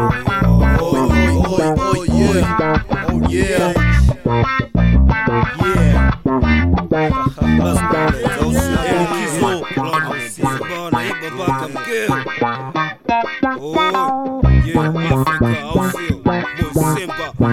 Oh, oh, oh, yeah. Oh, yeah. Yeah. Likizo. Bana, hii babaka mkeo. Oh, yeah, Afrika, au sio? Boy Simba.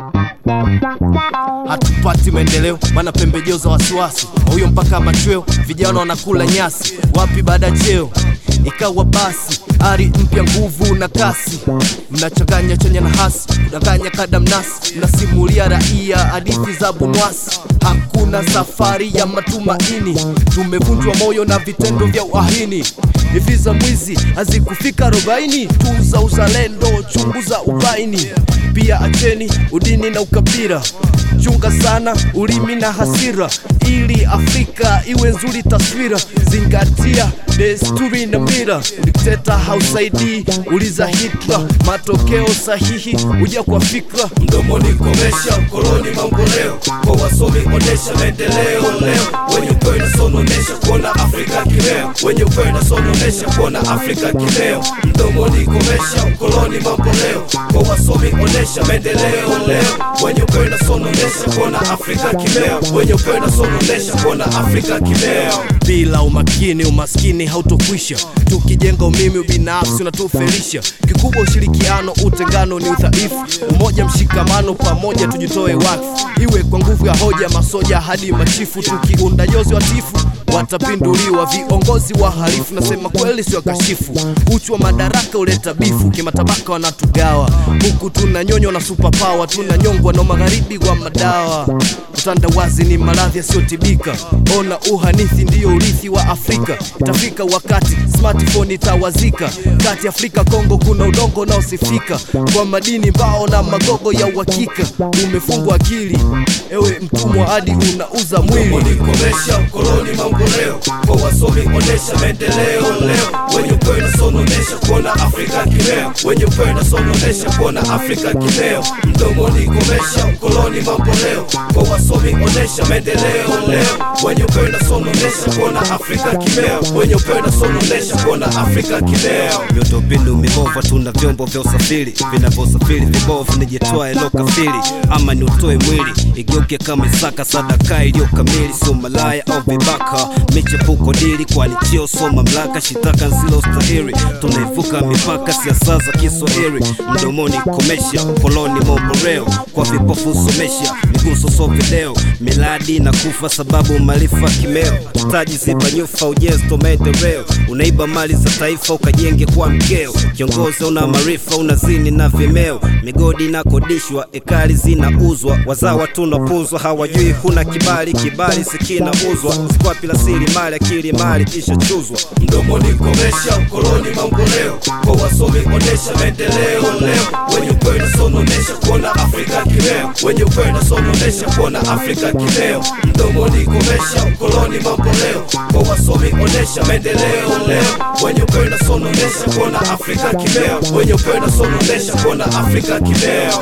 hatupati maendeleo maana pembejeo za wasiwasi huyo mpaka machweo vijana wanakula nyasi wapi baada ya cheo ikawa basi ari mpya nguvu na kasi mnachanganya chanya na hasi kudanganya kadamnasi mnasimulia raia hadithi za bunwasi hakuna safari ya matumaini tumevunjwa moyo na vitendo vya uahini hivi za mwizi hazikufika arobaini tuza uzalendo chunguza ubaini pia acheni udini na ukabila chunga sana ulimi na hasira ili afrika iwe nzuri taswira zingatia desturi na mira dikteta hausaidii uliza hitler matokeo sahihi huja kwa fikra mdomoni komesha mkoloni mamboleo kwa wasomi onesha maendeleo leo wenye ukweli na sononesha kuona afrika kileo wenye ukweli na sononesha kuona afrika kileo mdomoni komesha mkoloni mamboleo kwa wasomi onesha maendeleo leo wenye ukweli na sononesha kuona afrika kileo wenye ukweli na sononesha kuona afrika kileo bila umakini umaskini hautokwisha tukijenga umimi ubinafsi unatufelisha kikubwa ushirikiano utengano ni udhaifu umoja mshikamano pamoja tujitoe wakfu iwe kwa nguvu ya hoja masoja hadi machifu tukiunda jozi watifu watapinduliwa viongozi wahalifu nasema kweli sio kashifu uchu wa madaraka uleta bifu kimatabaka wanatugawa huku tunanyonywa na superpower tunanyongwa na magharibi wa madawa utandawazi ni maradhi yasiyotibika ona uhanithi ndiyo urithi wa afrika itafika wakati smartphone itawazika kati afrika kongo kuna udongo unaosifika kwa madini mbao na magogo ya uhakika umefungwa akili ewe mtumwa hadi unauza mwili mdomoni komesha mkoloni mamboleo kwa wasomi onesha maendeleo leo wenye ukweli na sononesha kuona afrika kileo wenye ukweli na sononesha kuona afrika kileo mdomoni komesha mkoloni mamboleo kwa wasomi onesha maendeleo leo wenye ukweli na sononesha kuona afrika kileo wenye ukweli na sononesha kuona afrika kileo miundombinu mibova tuna vyombo vya usafiri vinavyosafiri vibovu nijitwae lokafiri ama ni utoe mwili igeuke kama isaka sadaka iliyo kamili sio malaya au vibaka michepuko dili kwani chio sio mamlaka shitaka nsilo stahiri tunaivuka mipaka siasa za kiswahili mdomoni komesha koloni momboreo kwa vipofu somesha miguso so video miladi na kufa sababu maarifa kimeo taji ziba nyufa ujenzi to maendeleo unaiba mali za taifa ukajenge kwa mkeo kiongozi una maarifa unazini na vimeo migodi inakodishwa ekali zinauzwa wazawa tunapunzwa hawajui huna kibali kibali sikinauzwa sikwapi la siri mali akili mali kisha chuzwa mdomoni komesha mkoloni mamboleo kwa wasomi onesha maendeleo leo wenye ukweli na sononesha kuona afrika kileo wenye ukweli na sononesha kuona afrika kileo mdomoni komesha mkoloni mamboleo kwa wasomi onesha maendeleo leo wenye ukweli na sononesha kuona afrika kileo wenye ukweli na sononesha kuona afrika kileo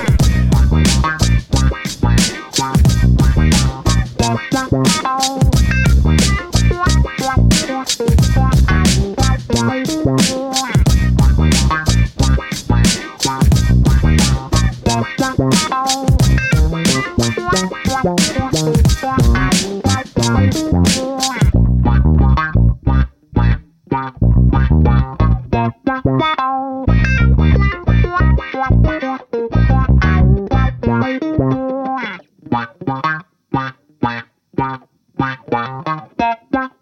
Wow.